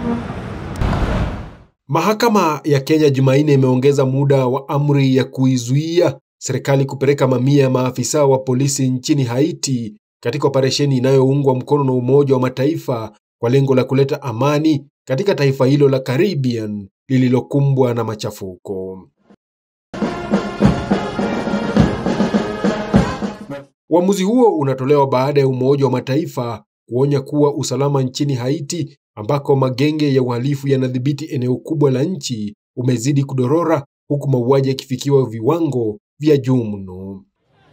Mahakama ya Kenya Jumanne imeongeza muda wa amri ya kuizuia serikali kupeleka mamia ya maafisa wa polisi nchini Haiti katika operesheni inayoungwa mkono na Umoja wa Mataifa kwa lengo la kuleta amani katika taifa hilo la Caribbean lililokumbwa na machafuko. Uamuzi huo unatolewa baada ya Umoja wa Mataifa kuonya kuwa usalama nchini Haiti ambako magenge ya uhalifu yanadhibiti eneo kubwa la nchi umezidi kudorora huku mauaji yakifikiwa viwango vya juu mno.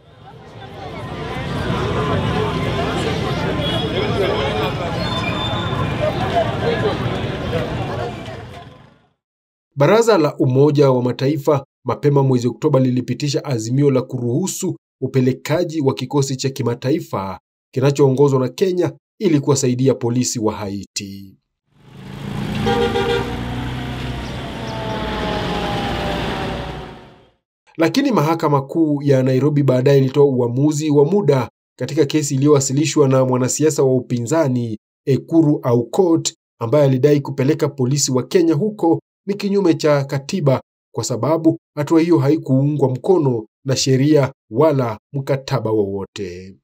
Baraza la Umoja wa Mataifa mapema mwezi Oktoba lilipitisha azimio la kuruhusu upelekaji wa kikosi cha kimataifa kinachoongozwa na Kenya ili kuwasaidia polisi wa Haiti. Lakini mahakama kuu ya Nairobi baadaye ilitoa uamuzi wa muda katika kesi iliyowasilishwa na mwanasiasa wa upinzani Ekuru Aukot ambaye alidai kupeleka polisi wa Kenya huko ni kinyume cha katiba kwa sababu hatua hiyo haikuungwa mkono na sheria wala mkataba wowote.